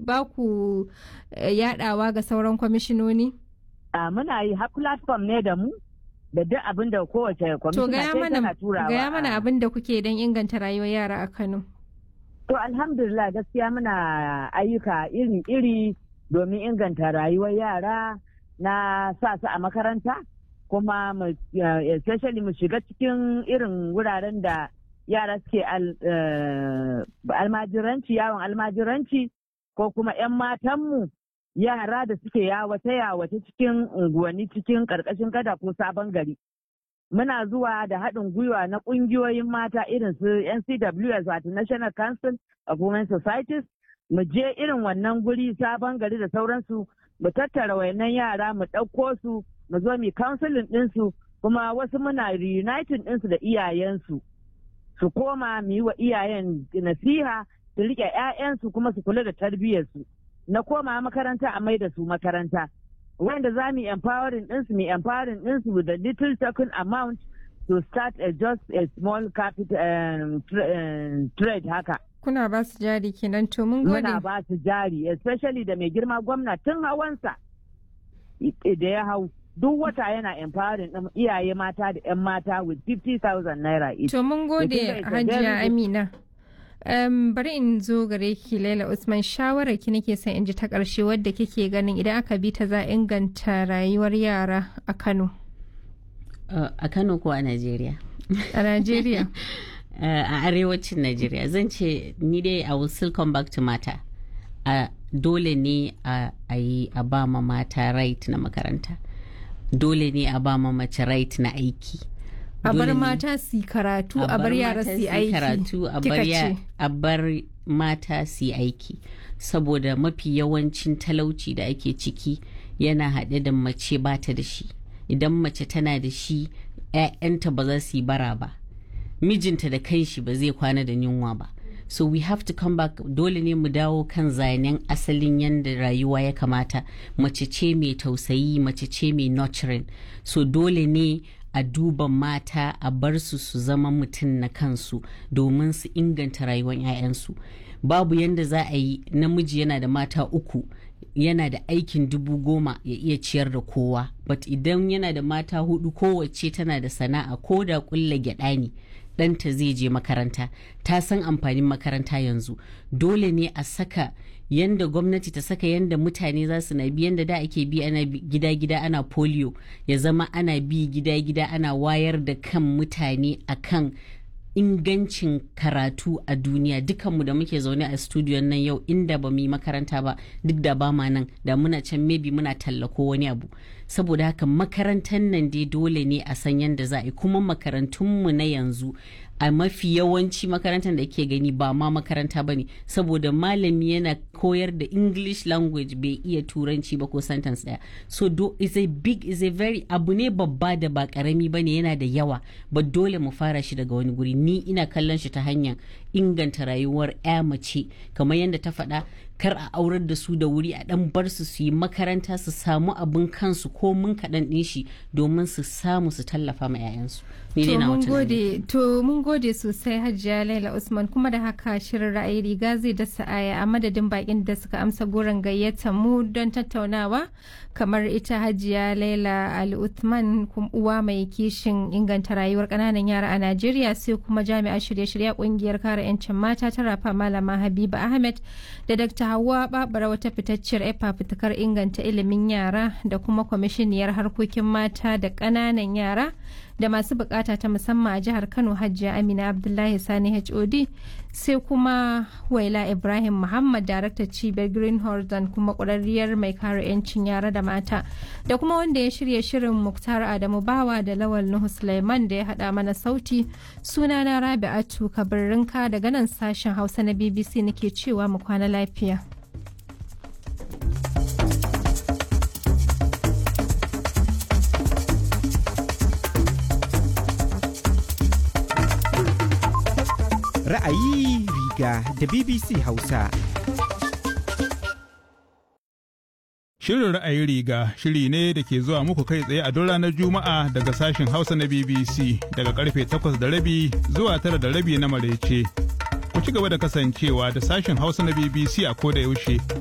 ba ku yadawa ga sauran kwamishinoni? muna yi har platform ne da mu da duk abin da kowace kwamishina tana turawa. gaya mana abin da kuke don inganta rayuwar yara a Kano. To alhamdulillah gaskiya muna ayyuka iri-iri domin inganta rayuwar yara na sa su a makaranta kuma especially mu shiga cikin irin wuraren da yara suke almajiranci yawon almajiranci ko kuma 'yan matanmu yara da suke yawace yawace cikin unguwanni cikin karkashin gada ko sabon gari muna zuwa da haɗin gwiwa na ƙungiyoyin mata irin su ncws wato national council of women societies mu je irin wannan guri sabon gari da sauransu mu tattara wayannan yara mu ɗauko su mu zo mu counseling ɗinsu kuma wasu muna reuniting ɗinsu da iyayensu su koma mu yi wa iyayen nasiha su riƙe 'ya'yansu kuma su kula da tarbiyyarsu na koma makaranta a mai da su makaranta wanda za mu empowering ɗinsu mu empowering ɗinsu with a little token amount to start a just a small capital um, tra uh, trade haka. Kuna ba su jari kenan to mun gode. Muna ba su jari especially da mai girma gwamna tun hawansa da ya hau duk wata yana empowering ɗin iyaye mata da 'yan mata with 50,000 naira each. To mun gode Hajiya Amina. Um, bari in zo gare ki Laila Usman shawarar ki nake son in ji ta ƙarshe wadda kike ganin idan aka bi ta za inganta rayuwar yara a Kano. Uh, a Kano ko a Najeriya? A Najeriya. uh, a arewacin Najeriya zan ce ni dai I will still come back to mata. Uh, dole ne a yi a ba ma mata right na makaranta. Dole ne a ba ma mace right na aiki. a bar mata su karatu a bar yara su aiki karatu a bar mata su aiki saboda mafi yawancin talauci da ake ciki yana haɗe da mace bata da shi idan mace tana da shi 'ya'yanta ba za su yi bara ba mijinta da kanshi ba zai kwana da yunwa ba so we have to come back dole ne mu dawo kan zanen asalin yadda rayuwa ya kamata mace ce mai tausayi mace ce mai nurturing so dole ne a duba mata a bar su su zama mutum na kansu domin su inganta rayuwar 'ya'yansu babu yadda za a yi namiji yana da mata uku yana da aikin dubu goma ya iya ciyar da kowa but idan yana da mata hudu kowace tana da sana'a ko da kulla gyada ne ɗanta zai je makaranta ta san amfanin makaranta yanzu dole ne a saka yanda gwamnati ta saka yanda mutane za su na bi yanda da ake bi ana gida-gida ana polio ya zama ana bi gida-gida ana wayar da kan mutane akan ingancin karatu a duniya dukanmu da muke zaune a studiyon nan yau inda ba mu yi makaranta ba duk da ba ma nan da muna can maybe muna tallako wani abu saboda haka makarantar nan dai dole ne a san yadda za a yi kuma makarantunmu na yanzu a mafi yawanci makarantar da ke gani ba ma makaranta ba ne saboda malami yana koyar da english language bai iya turanci ba ko sentence daya so do is a big is a very abu ne babba da ba karami ba ne yana da yawa ba dole mu fara shi daga wani guri ni ina kallon shi ta hanyar inganta rayuwar ya mace kamar yadda ta faɗa kar a aurar da su da wuri a dan bar su su yi makaranta su samu abin kansu ko mun kaɗan ɗin shi domin su samu su tallafa ma 'ya'yansu. To mun gode sosai Hajiya Laila Usman kuma da haka shirin ra'ayi riga zai dasa aya a madadin bakin da suka amsa goron gayyata mu don tattaunawa kamar ita Hajiya Laila Ali Uthman uwa mai kishin inganta rayuwar ƙananan yara a Najeriya sai kuma jami'a shirye-shirye kungiyar kare 'yancin mata ta rafa Malama Habiba Ahmed da Dr. Hauwa Babara wata fitacciyar efa fitakar inganta ilimin yara da kuma kwamishiniyar harkokin mata da ƙananan yara da masu bukata ta musamman a jihar Kano Hajiya Amina Abdullahi Sani HOD sai kuma Waila Ibrahim Muhammad daraktar cibiyar Green Horizon kuma ƙwararriyar mai kare 'yancin yara da mata da kuma wanda ya shirya shirin Muktar Adamu Bawa da Lawal Nuhu Sulaiman da ya haɗa mana sauti sunana Rabi'atu Kabirrinka daga nan sashen Hausa na BBC nake cewa mu kwana lafiya. Ra'ayi riga da BBC Hausa. Shirin ra'ayi riga shiri ne da ke zuwa muku kai tsaye a duk ranar Juma'a daga sashen Hausa na BBC daga karfe 8 da rabi zuwa tara da rabi na marece. Ku ci gaba da kasancewa da sashen Hausa na BBC a koda yaushe